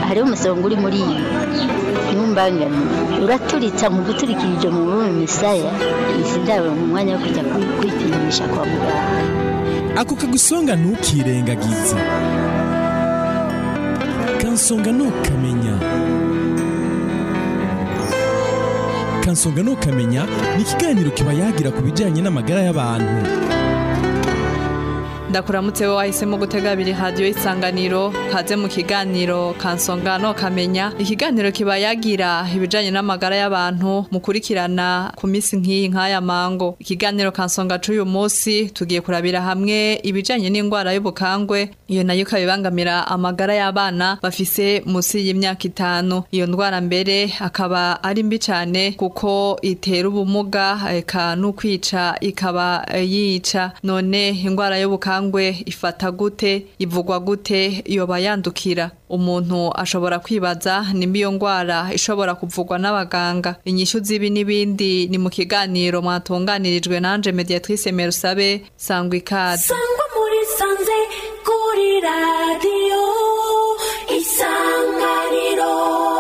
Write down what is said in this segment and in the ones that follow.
hariho umusonga uri muri iyi ntumbangane uraturitsa mu guturikirije mu bume misaya izi ndabo mu mwanya wo kujya kwi- kwipimisha kwa muganga ako kagusonga ntukirengagize kansonga ntukamenya kansonga ntukamenya ni ikiganiro kiba yagira ku bijyanye n'amagara y'abantu ndakuramutse wowe wahisemo gutega abiri radiyo y'isanganiro kaze mu kiganiro kansonga no kamenya ikiganiro kiba yagira ibijanye n'amagara y'abantu mukurikirana ku minsi nk'iyi nk'aya mango ikiganiro kansonga c'uyu munsi tugiye kurabira hamwe ibijanye n'indwara y'ubukangwe iyo nayo ikaba ibangamira amagara y'abana bafise musi y'imyaka itanu iyo ndwara mbere akaba ari mbi cane kuko itera ubumuga eka n'ukwica ikaba eh, yica none indwara y'ubukangwe ifata gute ivugwa gute yoba yandukira umuntu ashobora kwibaza nimba iyo ndwara ishobora kuvugwa n'abaganga inyishu z'ibi n'ibindi ni mu kiganiro mwatunganirijwe nanje mediatrice merusabe sangwa ikaze sangwa muri sanze kuri radiyo isanganiro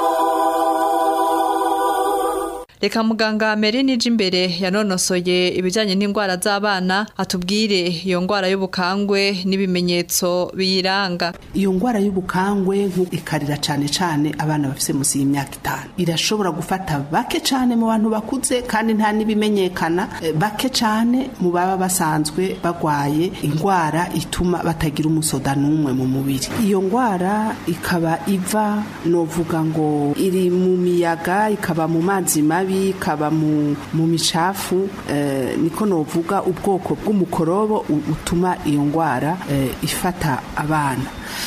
reka muganga Mary nije imbere yanonosoye ibijyanye n'indwara z'abana atubwire iyo ndwara y'ubukangwe n'ibimenyetso biyiranga iyo ndwara y'ubukangwe nku- ikarira cyane cyane abana bafite munsi y'imyaka itanu irashobora gufata bake cyane mu bantu bakuze kandi nta n'ibimenyekana eh, bake cyane mu baba basanzwe bagwaye indwara ituma batagira umusoda n'umwe mu mubiri iyo ndwara ikaba iva novuga ngo iri mu miyaga ikaba mu mazi mabi ikaba mu, mu micafu eh, niko novuga ubwoko bw'umukorobo u- utuma iyo ndwara eh, ifata abana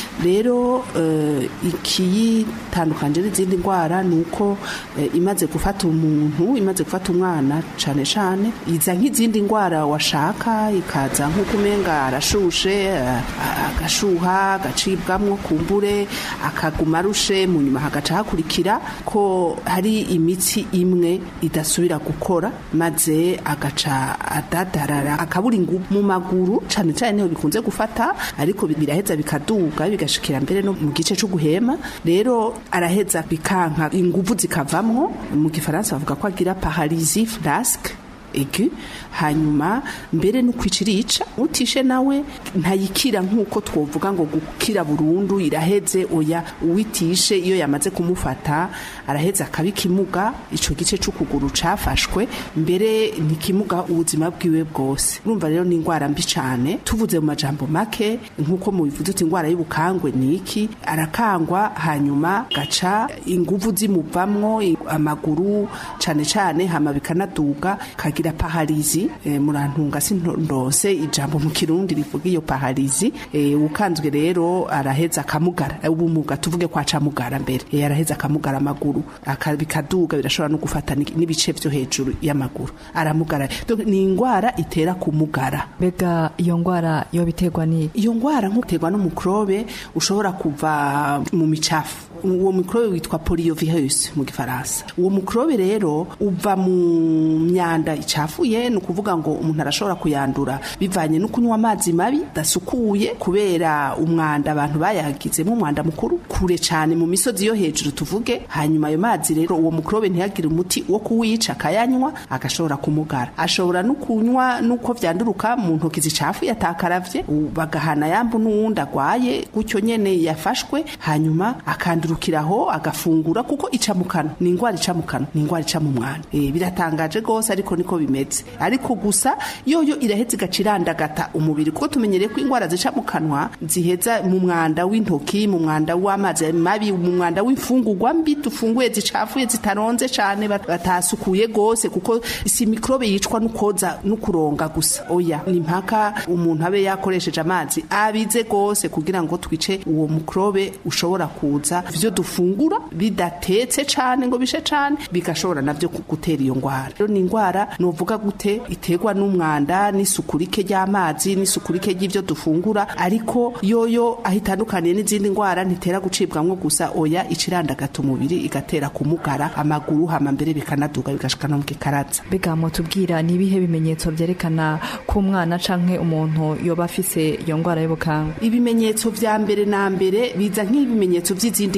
rero eh, ikiyitandukanye n'izindi ndwara ni uko eh, imaze gufata umuntu imaze gufata umwana cyane cyane iza nk'izindi ndwara washaka ikaza nk'uko umenga arashushe eh, agashuha agacibwamwo kumbure akaguma arushe mu nyuma hagaca hakurikira ko hari imitsi imwe idasubira gukora maze agaca adadarara akabura ingufu mu maguru cyane cyane niho bikunze gufata ariko biraheza bikaduga bigashikira mbere no mu gice cyo guhema rero araheza bikanka ingufu zikavamwo mu gifaransa bavuga ko agira paralysie flasque egu hanyuma mbere no kwicirica utishe nawe ntayikira nk'uko twovuga ngo gukira burundu iraheze oya uwitishe iyo yamaze kumufata araheza akabikimuga ico gice c'ukuguru cafashwe mbere ntikimuga ubuzima bwiwe bwose urumva rero ni indwara mbi cane tuvuze mu majambo make nk'uko mubivuze uti indwara y'ubukangwe ni iki arakangwa hanyuma gaca inguvu zimuvamwo i- amaguru cane cane hama bikanaduga kagira paharizi e, murantunga sindose ijambo mu kirundi rivuga iyo paharizi e, ukanzwe rero araheza akamugara e, ubumuga tuvuge kwa camugara mbere e, araheza akamugara amaguru aka- bikaduga birashobora no gufata ni- n'ibice vyo hejuru y'amaguru aramugara Donc, ni indwara itera kumugara mbega iyo ndwara yo biterwa ni iyo ndwara nk'uterwa n'umukrobe ushobora kuva mu micafu uwo mikrobe witwa poliovirus mu gifaransa uwo mukrobe rero uva mu myanda icafuye ni ukuvuga ngo umuntu arashobora kuyandura bivanye no kunywa amazi mabi dasukuye kubera umwanda abantu bayagizemo umwanda mukuru kure cyane mu misozi yo hejuru tuvuge hanyuma ayo mazi rero uwo mukrobe ntihagire umuti wo kuwica akayanywa agashobora kumugara ashobora no kunywa nuko vyanduruka mu ntoki zicafuye atakaravye u- bagahana yambu n'uwundi agwaye gutyo nyene yafashwe hanyuma akandurukiraho agafungura kuko ica mu kanwa ni indwara ica mu kanwa ni indwara ica mu mwana e, biratangaje gose ariko niko bimeze ariko gusa yoyo iraheza igaca irandagata umubiri kuko tumenyereye ko indwara zica mu kanwa ziheza mu mwanda w'intoki mu mwanda w'amazi mabi mu mwanda w'imfungurwa mbi dufunguye zicafuye zitaronze cane bat- batasukuye gose kuko si mikrobe yicwa nukoza nukuronga gusa oya ni mpaka umuntu abe yakoresheje amazi abize gose kugira ngo twice uwo mukrobe ushobora kuza vyo dufungura bidatetse cane ngo bishe cane bigashobora navyo ku- gutera iyo ngwara rero ni ingwara novuga gute iterwa n'umwanda n'isuku rike ry'amazi n'isuku rike ry'ivyo dufungura ariko yoyo aho itandukaniye n'izindi ngwara ntitera gucibwamwo gusa oya icirandagata umubiri igatera kumugara amaguru hama mbere bikanaduga bigashika no mu gikaraza mbega mutubwira ni ibihe bimenyetso byerekana ko umwana canke umuntu yoba afise iyo ndwara y'ubukangwe ibimenyetso vya mbere na mbere biza nk'ibimenyetso vy'izindi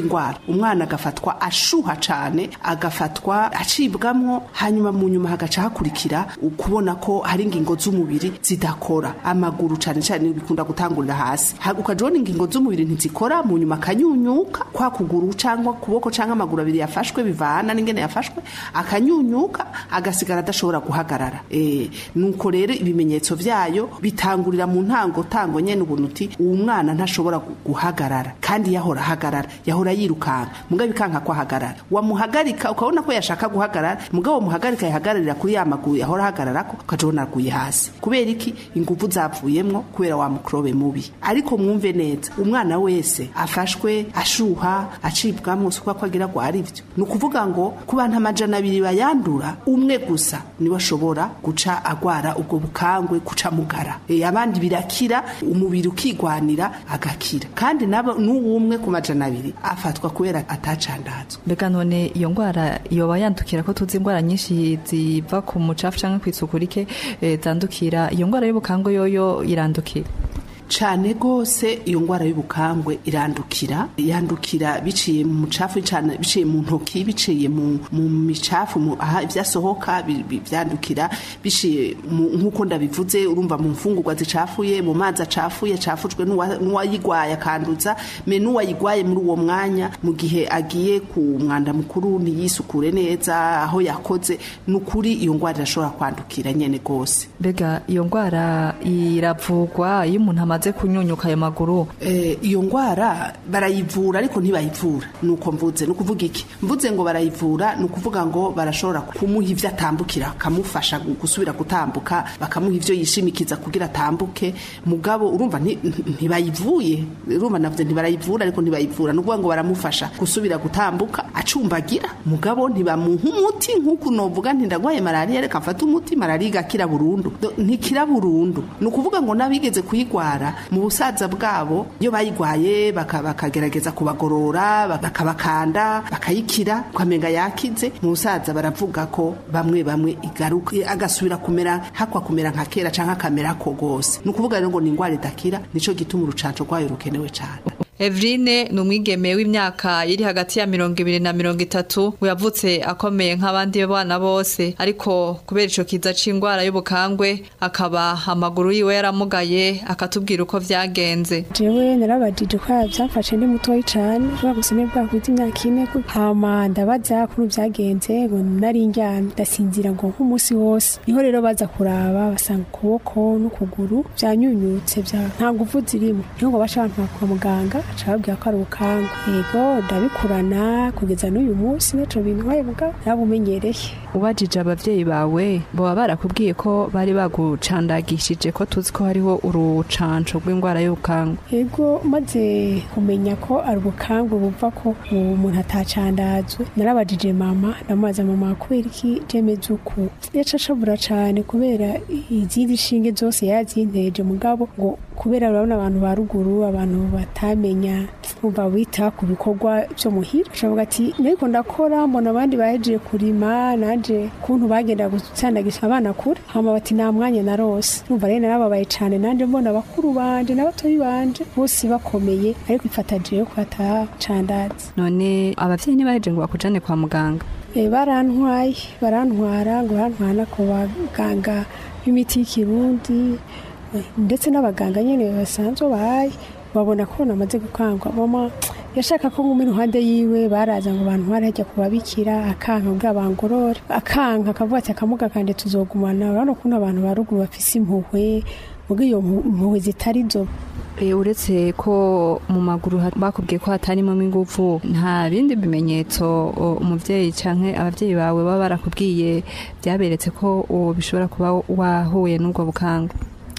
ndwara umwana agafatwa ashuha cane agafatwa acibwamwo hanyuma mu nyuma hagaca hakurikira ukubona ko hari ingingo z'umubiri zidakora amaguru cane cane bikunda gutangurira hasi Ha- ukaja ubona ingingo z'umubiri ntizikora mu nyuma akanyunyuka kwa kuguru cyangwa kuboko cyangwa amaguru abiri yafashwe bivana n'ingene yafashwe akanyunyuka agasigara adashobora guhagarara eh nuko rero ibimenyetso vyayo bitangurira mu ntango tango nyene ubuntu uti uwo mwana ntashobora gu- guhagarara kandi yahora ahagarara yahora yirukanka mugabo ikanka ko ahagarara wamuhagarika ukabona ko yashaka guhagarara mugabo muhagarika yahagararira kuri ya maguru yahora ahagararako ukaja ubona aguye hasi kubera iki inguvu zavuyemwo kubera wa mukrobe mubi ariko mwumve neza umwana wese afashwe ashuha acibwamwo suko ko agira ngo ari byo ni ukuvuga ngo ku bantu amajana abiri bayandura umwe gusa niwe ashobora guca agwara ubwo bukangwe guca mugara e, abandi birakira umubiri ukigwanira agakira kandi nabo n'uwumwe ku majana abiri afatwa kubera atacandazwa mbega none iyo ndwara yoba yandukira ko tuzi indwara nyinshi ziva ku mucafu cyangwa ku isuku rike eh, zandukira iyo ndwara y'ubukangwe yoyo irandukira cane gose iyo ngwara y'ubukangwe irandukira yandukira biciye mu mucafu cane biciye mu ntoki biciye mu mu micafu mu aha ivyasohoka bi- bi- vyandukira biciye mu- nkuko ndabivuze urumva mu mfungurwa zicafuye mu mazi acafuye cafujwe n'uwa- n'uwayigwaye akanduza me n'uwayigwaye muri uwo mwanya mu gihe agiye ku mwanda mukuru ntiyisukure neza aho yakoze nukuri iyo ngwara irashobora kwandukira nyene gose mbega iyo ndwara iravugwa iyo umuntu amaze kunyunyuka ayo maguru Eh, iyo ngwara barayivura ariko ntibayivura nuko mvuze nukuvuga iki mvuze ngo barayivura nukuvuga ngo barashobora kumuha ivyo atambukira bakamufasha gu- gusubira gutambuka bakamuha ivyo yishimikiza kugira atambuke mugabo urumva nti- nti- ntibayivuye urumva navuze ntibarayivura ariko ntibayivura nukuvuga ngo baramufasha gusubira gutambuka acumbagira mugabo ntibamuha umuti nkuko novuga nti ndagwaye malaria reka mfate umuti malaria igakira burundu Do- ntikira burundu nukuvuga ngo nabigeze kuyigwara mu busaza bwabo iyo bayigwaye baka- bakagerageza kubagorora bak- bakabakanda bakayikira ukamenga yakize mu busaza baravuga ko bamwe bamwe igaruka agasubira kumera hakwa kumera nka kera canke akamera ko gose ni ukuvuga rero ngo ni ingwara idakira nico gituma urucanco rwayo rukenewe cane Evrine ni umwigeme w'imyaka iri hagati ya mirongo ibiri na mirongo itatu we yavutse akomeye nk'abandi bana bose ariko kubera ico kiza c'indwara y'ubukangwe akaba amaguru yiwe yaramugaye akatubwira uko vyagenze jewe narabajije ko byamfashe ndi mutoyi cane kubera gusome bwakwiza imyaka ine ko hama ndabaza kuri byagenze ngo nari ndyamye ndasinzira ngo nk'umunsi wose niho rero baza kuraba basanga ukuboko n'ukuguru byanyunyutse bya nta nguvu zirimo niho ngo baca abantu kwa muganga aca babwira ko ari ubukanga yego ndabikurana kugeza n'uyu munsi naco bintwaye muga narabumenyereye ubajije abavyeyi bawe boba barakubwiye ko bari bagucandagishije ko tuzi ko hariho urucanco rw'indwara y'ubukangwe Ego maze kumenya ko ari ubukangwe buva ko umuntu atacandazwe narabajije mama ndamubaza mama kubera iki jemeze uku yaca ashabura cane kubera izindi nshinge zose yazinteje mugabo ngo kubera urabona abantu ba ruguru abantu batamenya umva bita ku bikorwa vyo muhira ashavuga ati nariko ndakora mbona abandi bahejeje kurima nanje kuntu bagenda gusandagisha abana kure hama bati nta mwanya narose numva rero narababaye cane nanje mbona bakuru banje n'abatoyi banje bose bakomeye ariko ifata jewe ko atacandazi none abavyeyi ntibaheje ngo bakujane kwa muganga e, barantwaye barantwara ngo barantwana ku baganga b'imiti y'ikirundi eh, ndetse n'abaganga nyene basanzwe bahaye babona ko namaze gukangwa mama yashaka ko nguma iruhande yiwe baraza ngo bantware hajya kubabikira akanka kugira bangorore akanka akavuga ati akamuga kanje tuzogumana urabona ukuntu abantu ba ruguru bafise impuhwe muga iyo mpu- impuhwe zitari zo E, uretse ko mu maguru ha- bakubwiye ko hatarimo ingufu nta bindi bimenyetso o, umuvyeyi canke abavyeyi bawe baba barakubwiye byaberetse ko o, bishobora kuba wahuye n'ubwo bukangwe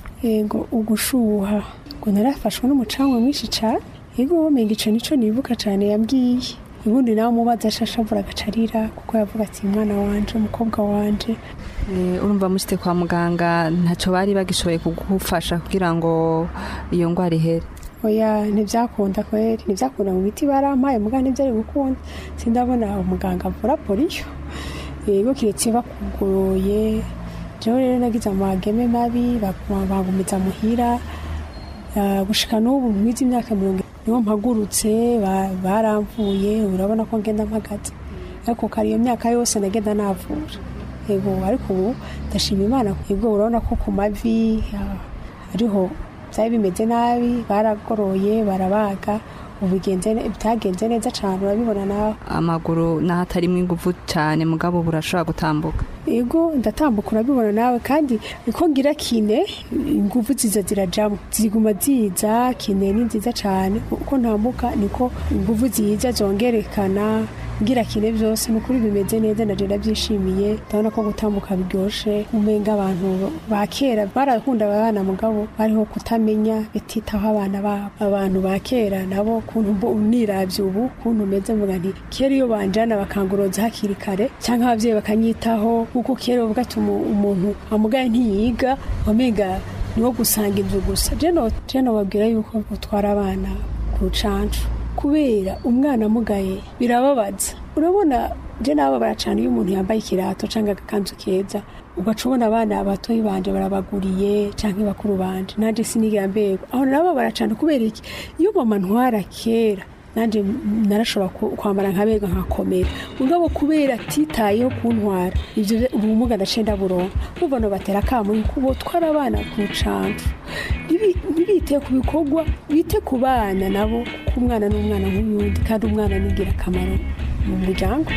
ego ugushuha ngo narafashwe n'umucanga mwinshi cane ego menga ico nico nibuka cane yambwiye ubundi nawe umubaza ashashavura agacarira kuko yavuga ati mwana wanje umukobwa wanje E, urumva mushite kwa muganga ntaco bari bagishoboye kugufasha kugira ngo iyo ngwara ihere oya ntivyakunda kweri ntivyakunda mu miti barampaye muga ntivyari gukunda sindabona umuganga avura poliyo ego kiretse bakugoroye jewe rero nagize amageme mabi baguma- bangumiza muhira Ah, gushika n'ubu mwiza imyaka mirongo niho mpagurutse ba- baramvuye urabona ko ngenda mpagaze ariko kari iyo myaka yose nagenda navura yego ariko ubu ndashima imana yego urabona ko ku mavi ah, ariho byari bimeze nabi baragoroye barabaga ubu bigenze ne- bitagenze neza cyane urabibona nawe amaguru n'ahatarimwo ingufu cyane mugabo burashobora gutambuka yego ndatambuka urabibona nawe kandi uko ngira kine ingufu ziza zirajamo ziguma ziza kine ni nziza cyane uko ntambuka niko ingufu ziza zongerekana ngira kine byose ni ukuri bimeze neza naje ndabyishimiye ndabona ko gutambuka biryoshe umenga abantu ba kera barakunda abana mugabo bariho kutamenya bititaho abana babo abantu ba kera nabo kuntu mbo- niravye ubu kuntu meze mvuga nti kera iyo banjana bakanguroza hakiri kare cyangwa abavyeyi bakanyitaho kuko kera bavuga ati umu- umuntu amugaye ntiyiga wamenga niwo gusanga inzu gusa jeno jeno babwira yuko utwara abana ku rucancu kubera umwana amugaye birababaza urabona je nababara cyane iyo umuntu yambaye ikirato cyangwa agakanzu keza ugaca ubona abana batoyi banje barabaguriye cyangwa bakuru banje nanje sinigira mbego aho nababara cyane kubera iki iyo mama ntwara kera nanje narashobora ku- kwambara nkabega nkakomera mugabo kubera atitayeho kuntwara ivyo vye- ubumuga ndaciye ndaburonka urumva no batera akamu yuko botwara abana ku rucancu Ntibi- ntibite ku bikorwa bite ku bana nabo kuko umwana ni umwana nk'uyundi kandi umwana ni ingirakamaro mu muryango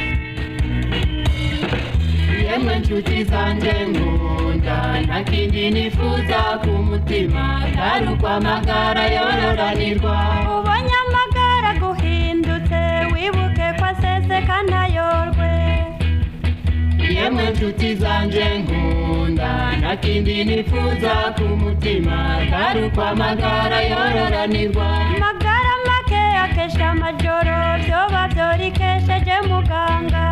yemwe nshuti zanjye nkunda nta kindi nifuza ku mutima atari ukwamagara yororanirwa ubonye amagara guhindutse wibuke ko aseseka ntayorwe yemwe nshuti zanjye nkunda nta kindi nifuza ku mutima atari ukwamagara yororanirwa amagara make akesha amajoro byoba byorikesheje muganga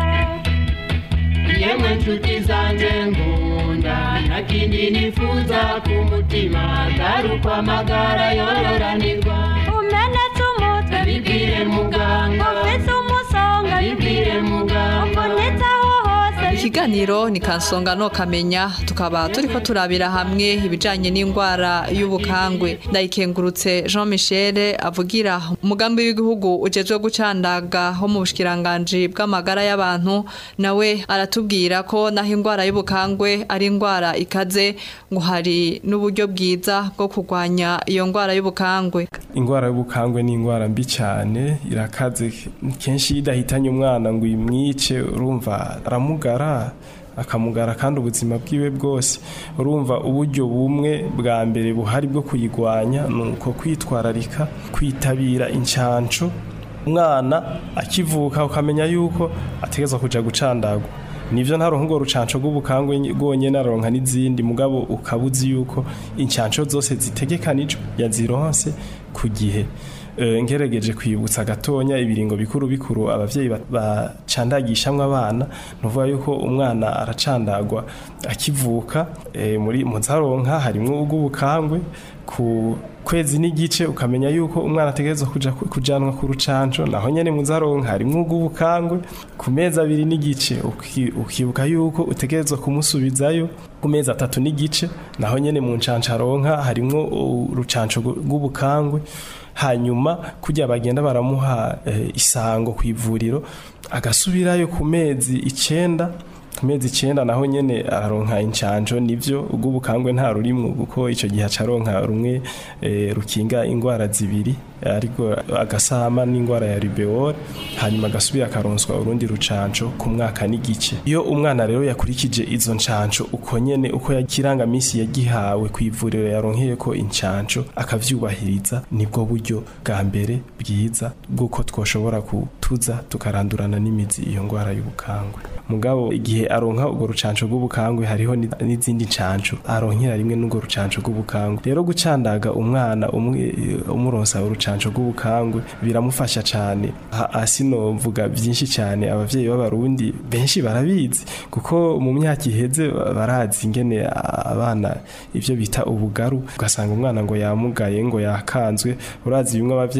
yemwe nshuti zanjye nkunda nta kindi nifuza ku mutima atari ukwamagara yororanirwa umenetse umutwe bibwire muganga ufise umusonga bibwire muganga ubonetse aho hose ikiganiro ni kansonga no kamenya tukaba turiko turabira hamwe ibijanye n'indwara y'ubukangwe ndayikengurutse Jean Michel avugira umugambi w'igihugu ujejwe gucandaga ho mu bushikiranganji bw'amagara y'abantu nawe aratubwira ko naho indwara y'ubukangwe ari indwara ikaze ngo hari n'uburyo bwiza bwo kurwanya iyo ndwara y'ubukangwe ingwara y'ubukangwe ni ingwara mbi cyane irakaze kenshi iyo idahitanye umwana ngo imwice urumva aramugara akamugara kandi ubuzima bwiwe bwose urumva uburyo bumwe bwa mbere buhari bwo kuyigwanya ni uko kwitwararika kwitabira incanco umwana akivuka ukamenya yuko ategerezwa kuja gucandagwa nivyo ntaronka urwo rucanco rw'ubukangwe rwonyene aronka n'izindi mugabo ukaba uzi yuko incanco zose zitegekanijwe yazironse ku gihe Eh, ngerageje kwibutsa gatonya ibiringo bikuru bikuru abavyeyi ba- bacandagishamwe abana nuvuga yuko umwana aracandagwa akivuka eh, muri muzaronka harimwo ubw'ubukangwe ku kwezi n'igice ukamenya yuko umwana ategerezwa kuja kujanwa ku rucanco naho nyene muzaronka harimwo ubw'ubukangwe ku mezi abiri n'igice uki- ukibuka yuko utegerezwa kumusubizayo ku mezi atatu n'igice naho nyene mu ncanco aronka harimwo urucanco rw'ubukangwe hanyuma kujya bagenda baramuha eh, isango ku ivuriro agasubirayo ku mezi icenda ku mezi icenda naho nyene araronka incanco nivyo ubw'ubukangwe nta rurimwo kuko ico gihe acaronka rumwe eh, rukinga ingwara zibiri ariko agasama n'ingwara ya rubeole hanyuma agasubira akaronswa urundi rucanco ku mwaka n'igice iyo umwana rero yakurikije izo ncanco uko nyene uko yakirangamisi yagihawe ku ivuriro yaronkeye ko incanco akavyubahiriza nibwo buryo bwa mbere bwiza bw'uko twoshobora kutuza tukarandurana n'imizi iyo ngwara y'ubukangwe mugabo igihe aronka urwo rucanco rw'ubukangwe hariho ni- n'izindi ncanco aronkera rimwe n'urwo rucanco rw'ubukangwe rero gucandaga umwana umwe umuronsa urucanco rw'ubukangwe biramufasha cyane Ha- hasi novuga byinshi cyane abavyeyi b'abarundi benshi barabizi kuko mu myaka iheze ba- barazi ingene a- abana ivyo bita ubugaru ugasanga umwana ngo yamugaye ngo yakanzwe urazi bimwe abavyeyi bakunda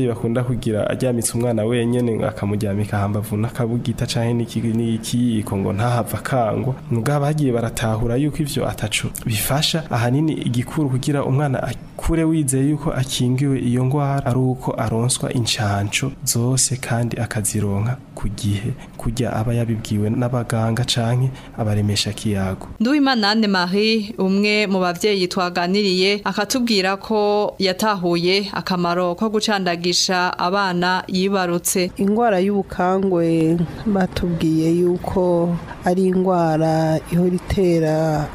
kugira ajyamitse umwana wenyene akamuryamika hambavu n'akabugita canke n'iki- n'ikiyiko ngo ntahava akangwa mugabo bagiye baratahura yuko ivyo ataco bifasha ahanini igikuru kugira umwana akure wizeye yuko akingiwe iyo ngwara ari uko aronswa incanco zose kandi akazironka ku gihe kurya aba yabibwiwe n'abaganga canke abaremesha kiyago Nduwimana Anne Marie umwe mu bavyeyi twaganiriye akatubwira ko yatahuye akamaro ko gucandagisha abana yibarutse indwara y'ubukangwe batubwiye yuko ari indwara ihora itera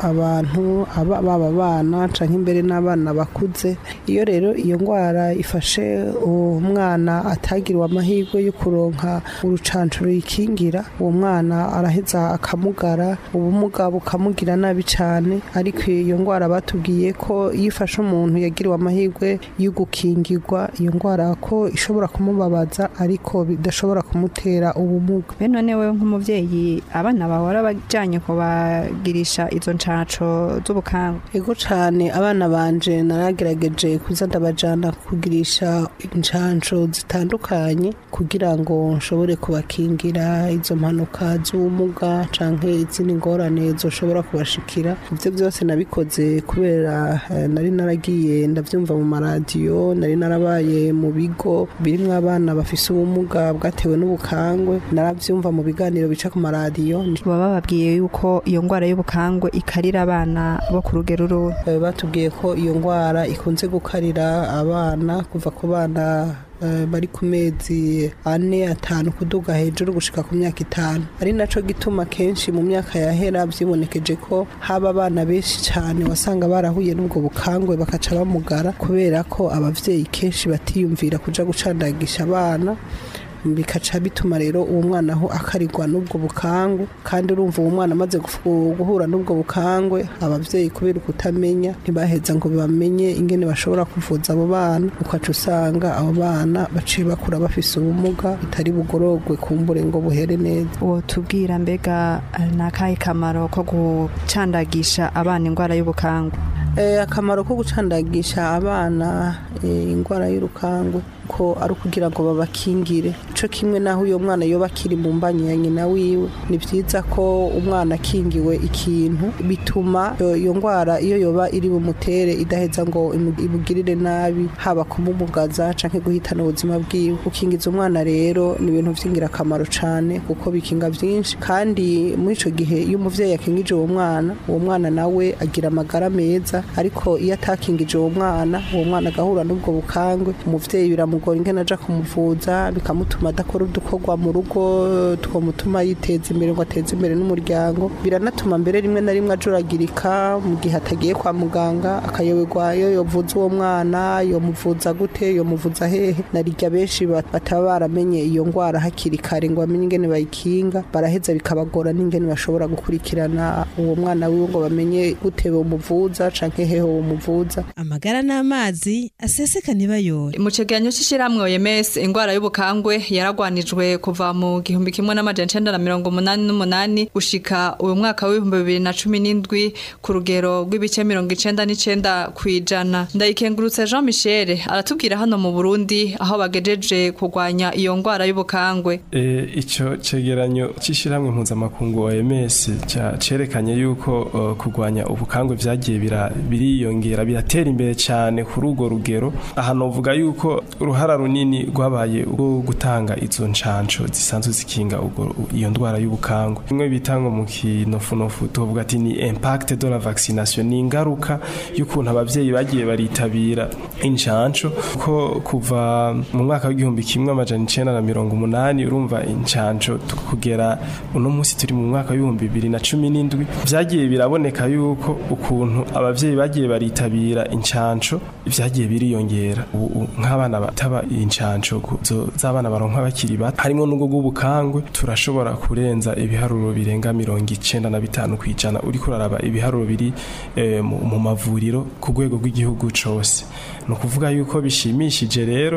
abantu aba- baba abana canke imbere n'abana bakuze iyo rero iyo ndwara ifashe umwana atagiriwe amahirwe yo kuronka urucanco ruyikingira uwo mwana araheza akamugara ubumuga bukamugira nabi cane ariko iyo ndwara batubwiye ko iyo ifashe umuntu yagiriwe amahirwe yo gukingirwa iyo ndwara ko ishobora kumubabaza ariko bidashobora kumutera ubumuga be none wewe nk'umuvyeyi abana bawe warabajanye kubagirisha izo ncaco z'ubukangwe ego cane abana banje naragerageje kuza ndabajana kugirisha incanco zitandukanye kugira ngo nshobore kubakingira izo mpanuka z'ubumuga canke izindi ngorane zoshobora kubashikira ivyo byose nabikoze kubera eh, nari naragiye ndavyumva mu maradiyo nari narabaye mu bigo birimwo abana bafise ubumuga bwatewe n'ubukangwe naravyumva mu biganiro bica ku maradiyo baba bababwiye yuko iyo ndwara y'ubukangwe ikarira abana bo ku rugero ruhe Eh, batubwiye ko iyo ndwara ikunze gukarira abana kuva ku bana eh, bari ku mezi ane atanu kuduga hejuru gushika ku myaka itanu ari naco gituma kenshi mu myaka yahera vyibonekeje ko haba abana benshi cane wasanga barahuye n'ubwo bukangwe bakaca bamugara kubera ko abavyeyi kenshi batiyumvira kuja gucandagisha abana bikaca bituma rero uwo mwana aho akarirwa n'ubwo bukangwe kandi urumva uwo mwana amaze gufu- guhura n'ubwo bukangwe abavyeyi kubera ukutamenya ntibaheza ngo bamenye ingene bashobora kuvuza abo bana ukaca usanga abo bana baciye bakura bafise ubumuga bitari bugorogwe kumbure ngo buhere neza uwo tubwira mbega eh, ni akahe kamaro ko gucandagisha abana indwara y'ubukangwe Eh, akamaro ko gucandagisha abana eh, indwara y'urukangwe ko ari ukugira ngo babakingire ico kimwe naho uyo mwana yoba akiri mu mbanyi ya nyina wiwe ni vyiza ko umwana akingiwe ikintu bituma iyo- iyo ndwara iyo yoba iri bumutere idaheza ngo imu- imugirire nabi haba kumumugaza canke guhitana ubuzima bwiwe gukingiza umwana rero ni ibintu vy'ingirakamaro cane kuko bikinga vyinshi kandi muri ico gihe iyo umuvyeyi yakingije uwo mwana uwo mwana nawe agira amagara meza ariko iyo atakingije uwo mwana uwo mwana agahura n'ubwo bukangwe umuvyeyi biramugora ingene aja kumuvuza bikamutuma adakora udukorwa mu rugo twomutuma yiteza imbere ngo ateze imbere n'umuryango biranatuma mbere rimwe na rimwe ajuragirika mu gihe atagiye kwa muganga akayoberwa iyo yovuza uwo mwana yomuvuza gute yomuvuza hehe na rirya benshi bat- bataba baramenye iyo ngwara hakiri kare ngo bamenye ingene bayikinga baraheza bikabagora n'ingene bashobora gukurikirana uwo mwana wiwe ngo bamenye gute bomuvuza canke hehe womuvuza amagara n'amazi aseseka ntibayore mu cegeranyo c'ishirahamwe OMS ingwara y'ubukangwe yaragwanijwe kuva mu gihumbi kimwe n'amajana icenda na mirongo umunani n'umunani gushika uyu mwaka w'ibihumbi bibiri na cumi n'indwi ku rugero rw'ibice mirongo icenda n'icenda kw'ijana ndayikengurutse Jean Michel aratubwira hano mu Burundi aho bagejeje kurwanya iyo ngwara y'ubukangwe E, ico cegeranyo c'ishirahamwe mpuzamakungu OMS ca cerekanye yuko uh, kurwanya ubukangwe vyagiye bira- biriyongera biratera imbere cane kuri urwo rugero aha novuga yuko uruhara runini rwabaye rwo gutanga izo ncanco zisanzwe zikinga urwo- iyo ndwara y'ubukangwe bimwe bita ngo mu kinofunofu tuvuga ati ni impact de la vaccination ni ingaruka y'ukuntu abavyeyi bagiye baritabira incanco ko kuva mu mwaka w'igihumbi kimwe amajana icenda na mirongo umunani urumva incanco tu- kugera uno munsi turi mu mwaka w'ibihumbi bibiri na cumi n'indwi vyagiye biraboneka yuko ukuntu abavyeyi bagiye baritabira incanco vyagiye biriyongera ubu ubu nk'abana bataba incanco ku- zo- z'abana baronka bakiri bato harimo n'ubwo bw'ubukangwe turashobora kurenza ibiharuro birenga mirongo icenda na bitanu kw'ijana uriko uraraba ibiharuro biri eh, mu mu mavuriro ku rwego rw'igihugu cose ni ukuvuga yuko bishimishije rero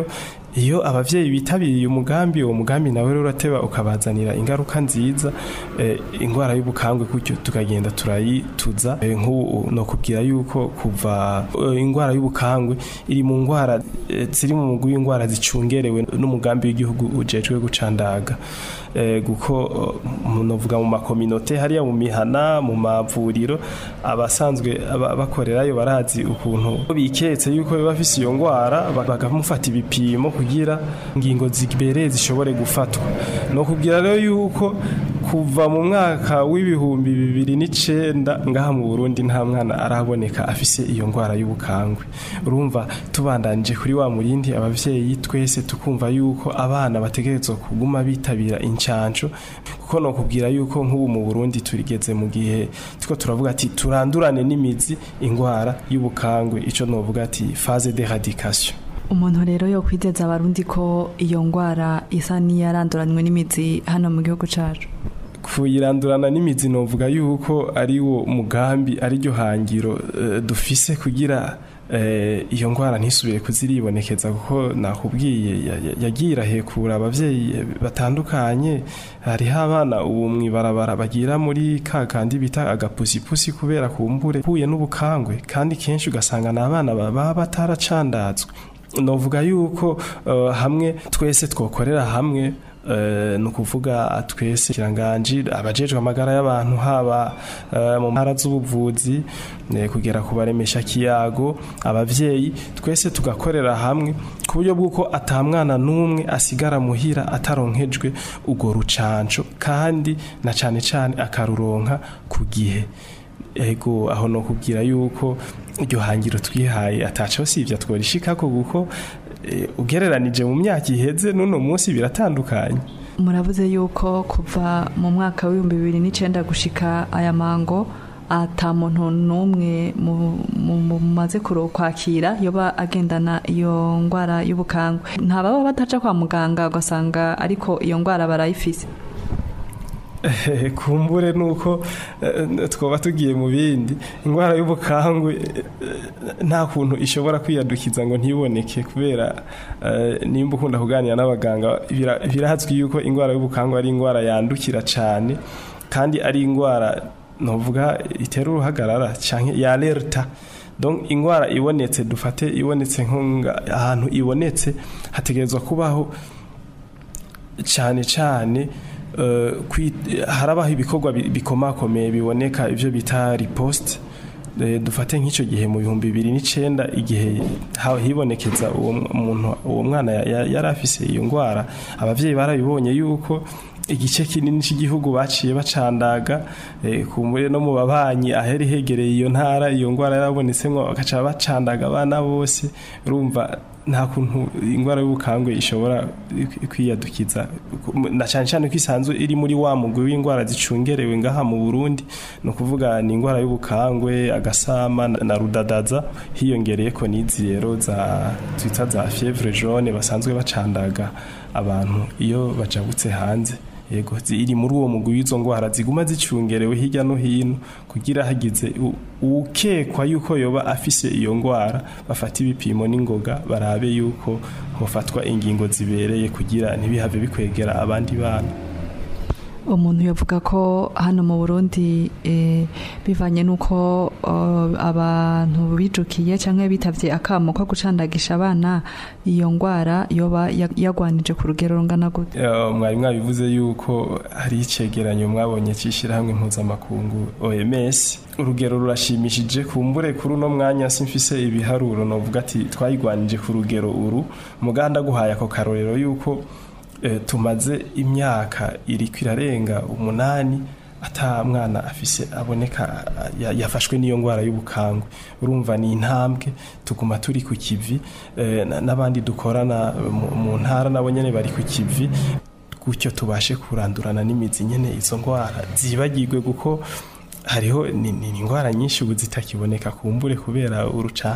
iyo abavyeyi bitabiriye umugambi uwo mugambi nawe rero urateba ukabazanira ingaruka nziza eh, ingwara y'ubukangwe gutyo tukagenda turayituza eh, nk'ubu no kubwira yuko kuva eh, ingwara y'ubukangwe iri mu ngwara eh, ziri mu mugwi w'ingwara zicungerewe n'umugambi w'igihugu ujejwe gucandaga eh, guko eh, novuga mu makominote hariya mu mihana mu mavuriro abasanzwe aba- bakorerayo barazi ukuntu biketse yuko biba bafise iyo ngwara ba- bakamufata ibipimo kugira ingingo zibereye zishobore gufatwa no kubwira rero yuko kuva mu mwaka w'ibihumbi bibiri n'icenda ngaha mu Burundi nta mwana araboneka afise iyo ngwara y'ubukangwe urumva tubandanije kuri wa murindi abavyeyi twese tukumva yuko abana bategerezwa kuguma bitabira incanco kuko no kubwira yuko nk'ubu mu Burundi turigeze mu gihe tuko turavuga ati turandurane n'imizi ingwara y'ubukangwe ico novuga ati phase d'éradication umuntu rero yo kwizeza abarundi ko iyo ngwara isa n'iyaranduranywe n'imizi hano mu gihugu cacu kuyirandurana n'imizi novuga yuko ari wo mugambi ari ryo hangiro eh, dufise kugira eh, iyo ngwara ntisubire kuziribonekeza kuko nakubwiye ya- ya- yagiye irahekura abavyeyi eh, batandukanye hariho abana ubu mwibarabara bagira muri ka kandi bita agapusipusi kubera kumbure huye n'ubukangwe kandi kenshi ugasanga ni abana baba bataracandazwe novuga yuko eh, hamwe twese twokorera hamwe eh, ni ukuvuga twese kiranganji abajejwe amagara y'abantu haba eh, mu ntara z'ubuvuzi eh, kugera ku baremesha kiyago abavyeyi twese tugakorera hamwe ku buryo bw'uko atamwana n'umwe asigara muhira ataronkejwe urwo rucanco kandi na cane cane akaruronka ku gihe ego aho no kubwira yuko iryo hangiro twihaye ataco sivya tworishikako kuko eh, ugereranije mu myaka iheze n'uno munsi biratandukanye muravuze yuko kuva mu mwaka w'ibihumbi bibiri n'icenda gushika aya mango ata muntu n'umwe mu- mu- mu- mumaze kuro kwakira yoba agendana iyo ngwara y'ubukangwe nta baba bataca kwa muganga ugasanga ariko iyo ngwara barayifise Eh, kumbure nuko eh, twoba tugiye mu bindi ingwara y'ubukangwe eh, nta kuntu ishobora kwiyadukiza ngo ntiboneke kubera eh, nimba ukunda kuganira n'abaganga bira- birazwi yuko ingwara y'ubukangwe ari ingwara yandukira cyane kandi ari ingwara novuga itera uruhagarara canke ya alerta donc ingwara ibonetse dufate ibonetse nko nga- ahantu ibonetse hategerezwa kubaho cyane cyane eh, kwi- harabaho ibikorwa bi- bikomakomeye biboneka ibyo bita riposte Eh, dufate nk'icyo gihe mu bihumbi bibiri n'icenda igihe ha- hibonekeza uwo m- muntu uwo mwana ya- ya- yari afise iyo ngwara abavyeyi barabibonye yuko igice kinini cy'igihugu baciye bacandaga eh, kumbure no mu babanyi aheri hegereye iyo ntara iyo ngwara yarabonetsemwo bagaca bacandaga abana bose urumva nta kuntu ingwara y'ubukangwe ishobora kwiyadukiza na cyane cyane ko isanzwe iri muri wa mugwi w'ingwara zicungerewe ngaha mu Burundi no kuvuga ni ingwara y'ubukangwe agasama na na rudadaza hiyongereye ko n'izi rero za twita za fievre jaune basanzwe bacandaga abantu iyo bajabutse hanze yego zi- iri muri uwo mugwi w'izo ngwara ziguma zicungerewe hirya no hino kugira hagize u- ukekwa yuko yoba afise iyo ngwara bafata ibipimo n'ingoga barabe yuko hofatwa ingingo zibereye kugira ntibihave bikwegera abandi bana umuntu yavuga ko hano mu burundi eh, bivanye n'uko eh, abantu bijukiye cyangwa bitavye akamo ko gucandagisha abana iyo ngwara yoba ya- yagwanije ku rugero rungana gute Eh, mwari mwabivuze yuko hari icegeranyo mwabonye cy'ishyirahamwe mpuzamakungu OMS urugero rurashimishije kumbure kuri uno mwanya simfise ibiharuro novuga ati twayigwanije ku rugero uru muganda guhaye ako karorero yuko eh, tumaze imyaka iriko irarenga umunani ata mwana afise aboneka ya- yafashwe n'iyo ngwara y'ubukangwe urumva ni intambwe tuguma turi ku kivi eh, na- n'abandi dukorana mu- mu ntara nabo nyene bari ku kivi gutyo tubashe kurandurana n'imizi nyene izo ngwara zibagirwe kuko hariho ni ni- ni ingwara nyinshi ubu zitakiboneka kumbure kubera urucanco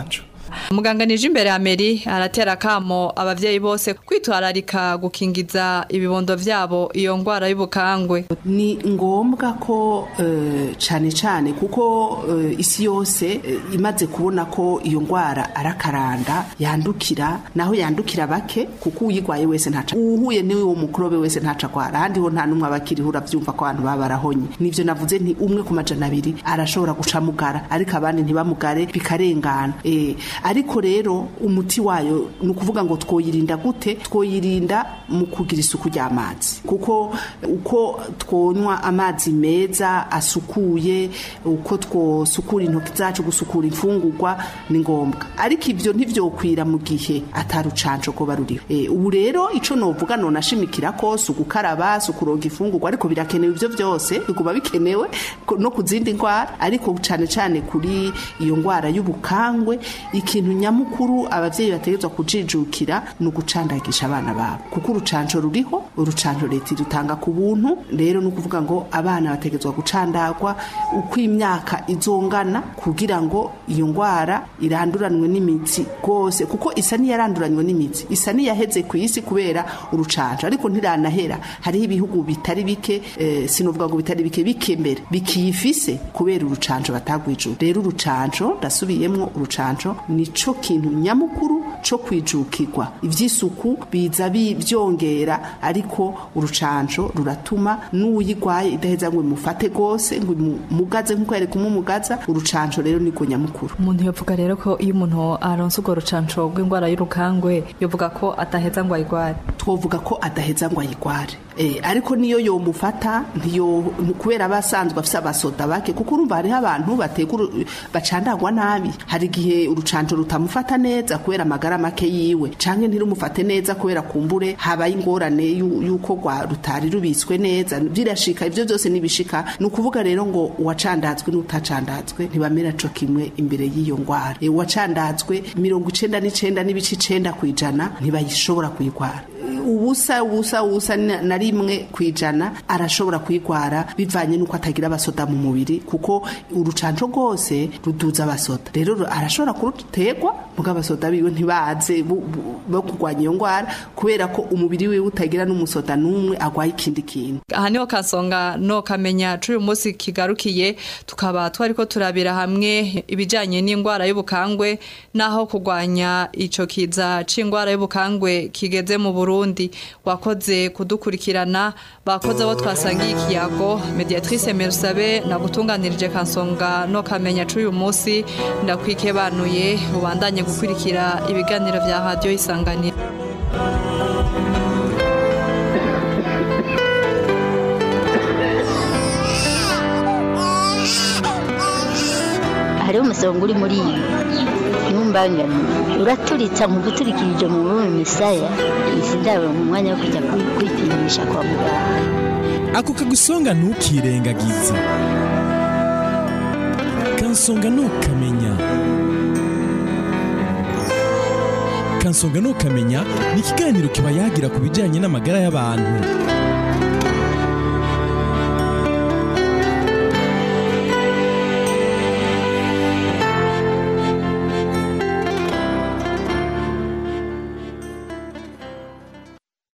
muganga nije imbere ya Meri aratera kamo abavyeyi bose kwitwararika gukingiza ibibondo vyabo iyo ngwara y'ubukangwe ni ngombwa ko eh, cane cane kuko eh, isi yose eh, imaze kubona ko iyo ngwara arakaranda yandukira naho yandukira bake kuko uyigwaye wese ntaca uhuye niwe wo mukorobe wese ntaca kwara ahandi ho nta numwe abakiriho uravyumva ko abantu baba barahonye nivyo navuze nti umwe ku majana abiri arashobora guca mugara ariko abandi ntibamugare bikarengana eh, ariko rero umuti wayo ni ukuvuga ngo twoyirinda gute twoyirinda mu kugira isuku ry'amazi kuko uko twonywa amazi meza asukuye uko twosukura intoki zacu gusukura imfungurwa ni ngombwa ariko ivyo ntivyokwira mu gihe atarucanco ko baruriho e, ubu rero ico novuga nonashimikira ko si ugukaraba si ukuronga imfungurwa ariko birakenewe ivyo vyose biguma bikenewe ko- no ku zindi ndwara ariko cane cane kuri iyo ngwara y'ubukangwe ikintu nyamukuru abavyeyi bategerezwa kujijukira ni ugucandagisha abana babo kuko urucanco ruriho urucanco leta irutanga ku buntu rero ni ukuvuga ngo abana bategerezwa gucandagwa uko imyaka izongana kugira ngo iyo ngwara iranduranwe n'imitsi rwose kuko isa n'iyaranduranywe n'imitsi isa n'iyaheze ku isi kubera urucanco ariko ntiranahera hariho ibihugu bitari bike eh, sinovuga ngo bitari bike bike mbere bikiyifise kubera urucanco batagwijura rero urucanco ndasubiyemwo urucanco nico kintu nyamukuru co kwijukirwa ivy'isuku biza bi- vyongera ariko urucanco ruratuma n'uyigwaye idaheza ngo imufate gose ngo imugaze nk'uko yari kumumugaza urucanco rero niko nyamukuru umuntu yovuga rero ko iyo umuntu aronse urwo rucanco rw'ingwara y'urukangwe yovuga ko ataheza ngo ayigware twovuga ko adaheza ngo ayigware Eh, ariko niyo yomufata ntiyo kubera abasanzwe afise abasoda bake kuko urumva hariho abantu bategura bacandagwa nabi hari igihe urucanco rutamufata neza kubera amagara make yiwe canke ntirumufate neza kubera kumbure habaye ingorane yu- yuko rwa rutari rubitswe neza birashika ivyo byose nibishika ni ukuvuga rero ngo uwacandazwe n'utacandazwe ntibamera co kimwe imbere y'iyo ngwara Eh, uwacandazwe mirongo icenda n'icenda n'ibice icenda kw'ijana ntibayishobora kuyigwara ubusa ubusa ubusa na na rimwe kwijana arashobora kwigwara bivanye nuko atagira abasoda mu mubiri kuko urucanco rwose ruduza abasoda rero ru- arashobora kurutegwa muga abasoda biwe ntibaze bu- bu- bo kurwanya iyo ngwara kubera ko umubiri wiwe utagira n'umusoda n'umwe agwaye ikindi kintu aha niho kasonga no kamenya c'uyu munsi kigarukiye tukaba twariko turabira hamwe ibijanye n'ingwara y'ubukangwe naho kurwanya ico kiza c'ingwara y'ubukangwe kigeze mu Burundi wakoze kudukurikirana bakoze abo twasangiye ikiyago mediatrice Merusabe nagutunganirije kansonga no kamenya c'uyu munsi ndakwikebanuye ubandanye gukurikira ibiganiro vya radio isanganiro hariho umusonga uri muri iyi ntumbangane uraturitsa mu guturikirije mu rurimi misaya izi ndabo mu mwanya wo kujya kwi- kwipimisha kwa muganga ako kagusonga ntukirengagize kansonga ntukamenya kansonga ntukamenya ni ikiganiro kiba yagira ku bijyanye n'amagara y'abantu